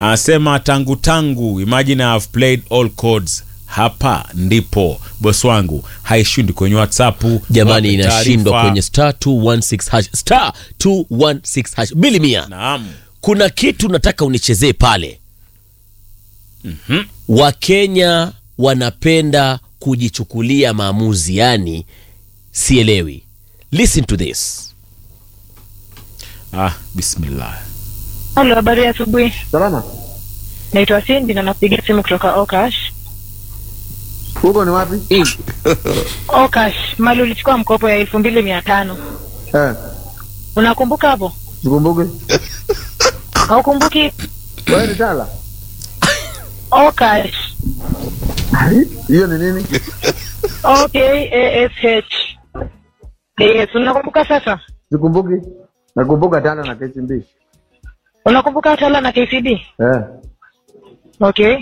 anasema tangu tangu, imagine I have played all chords. Hapa ndipo bosi wangu haishindi kwenye WhatsApp. jamani wape inashindwa taarifa. kwenye star 216 hash star 216 hash bili mia Naam. kuna kitu nataka unichezee pale mm-hmm. wakenya wanapenda kujichukulia maamuzi yani sielewi listen to this Ah, bismillah. Halo, habari ya asubuhi. Salama. Naitwa Cindy na napiga simu kutoka Okash. Huko ni wapi? Okash, mali ulichukua mkopo ya elfu mbili mia tano. Eh, Unakumbuka hapo? sikumbuke. Haukumbuki? Wewe ni Tala? Okash. Ai, Hiyo ni nini? O K A S H. Yes, unakumbuka sasa? Sikumbuki. Nakumbuka Tala na KCB. Unakumbuka Tala na KCB? Eh. Okay.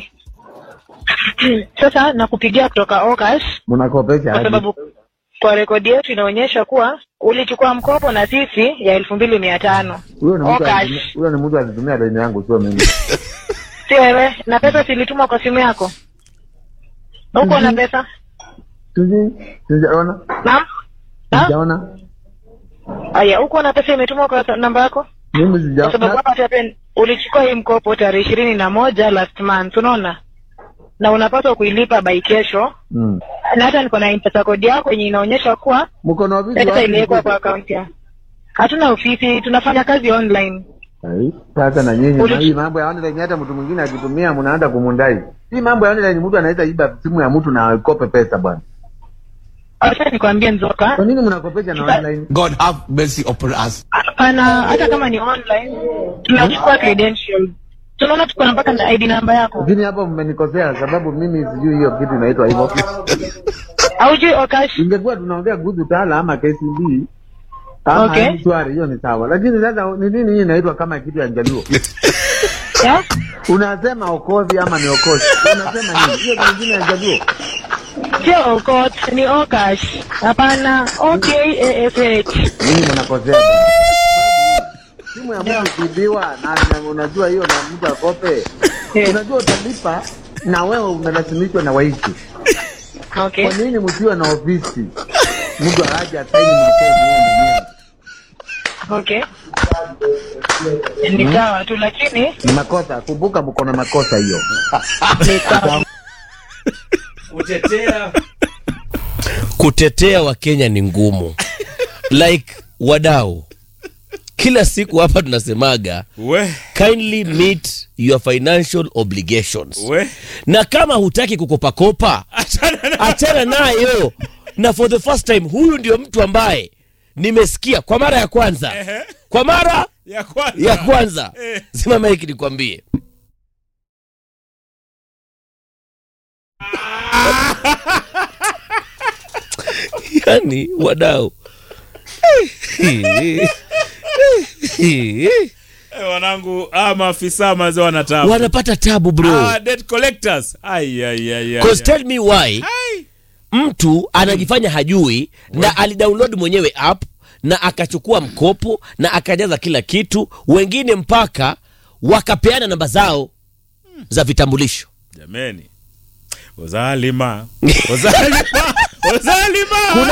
Sasa nakupigia kutoka Okash Mnakopesha kwa aje? sababu kwa rekodi yetu inaonyesha kuwa ulichukua mkopo na sisi ya elfu mbili mia tano. Huyo ni mtu Okash. alitumia- huyo ni mtu alitumia deni yangu sio mimi. Si wewe, na pesa zilitumwa kwa simu yako? Huko na pesa? Siji, sijaona. Naam? Na? Sijaona. Aya, huko na pesa imetumwa kwa namba yako? Mimi Kwa sababu sijaona. hapa tapen ulichukua hii mkopo tarehe ishirini na moja last month, unaona? Na unapaswa kuilipa by kesho. Mm. Na hata niko na mpesa kodi yako yenye inaonyesha kuwa Mko na ofisi pesa wapi? iliwekwa kwa akaunti yako. Hatuna ofisi, tunafanya kazi online. Ai, sasa na nyinyi Uli- na hii mambo ya online hata mtu mwingine akitumia mnaanza kumundai. Hii mambo ya online mtu anaweza iba simu ya mtu na akope pesa bwana. Acha nikwambie Nzoka, Kwa nini mnakopesha na online? God have mercy upon us. hapana, hata kama ni online tunachukua credentials. Tunaona tuko na mpaka na ID namba yako. Lakini hapo mmenikosea sababu mimi sijui hiyo kitu inaitwa hivyo. Haujui Okash? Ingekuwa tunaongea kuhusu Tala ama KCB ama Okay. Mshwari, hiyo ni sawa, lakini sasa ni nini hii inaitwa kama kitu ya Njaluo? Yeah? Unasema okozi ama ni okozi? Unasema nini? Hiyo ni nyingine ya Njaluo. Sio Okot, ni Okash. Hapana, O K A S H. Mimi mnakosea. bwana. Simu ya mtu ikiibiwa na, na unajua hiyo na mtu akope, Eh, unajua utalipa na wewe unalazimishwa na waishi. Okay. Kwa nini msiwe na ofisi? Mtu aje asaini makozi yeye mwenyewe. Okay. Ni sawa tu lakini Ni makosa, kumbuka mko na makosa hiyo. ni sawa. kutetea wakenya ni ngumu like wadau kila siku hapa tunasemaga We, kindly meet your financial obligations we. na kama hutaki kukopakopa achana nayo na for the first time huyu ndio mtu ambaye nimesikia kwa mara ya kwanza Ehe. kwa mara Ya kwanza. ya kwanza Eh. simama hiki nikwambie yani wadau Eh, wanangu ah, maafisa mazee wanatabu. wanapata tabu bro Ah, debt collectors. Ai ai ai ai. Cause tell me why Ai. mtu anajifanya hajui na alidownload mwenyewe app na akachukua mkopo na akajaza kila kitu wengine mpaka wakapeana namba zao za vitambulisho Jameni. Uzalima. Uzalima. Uzalima.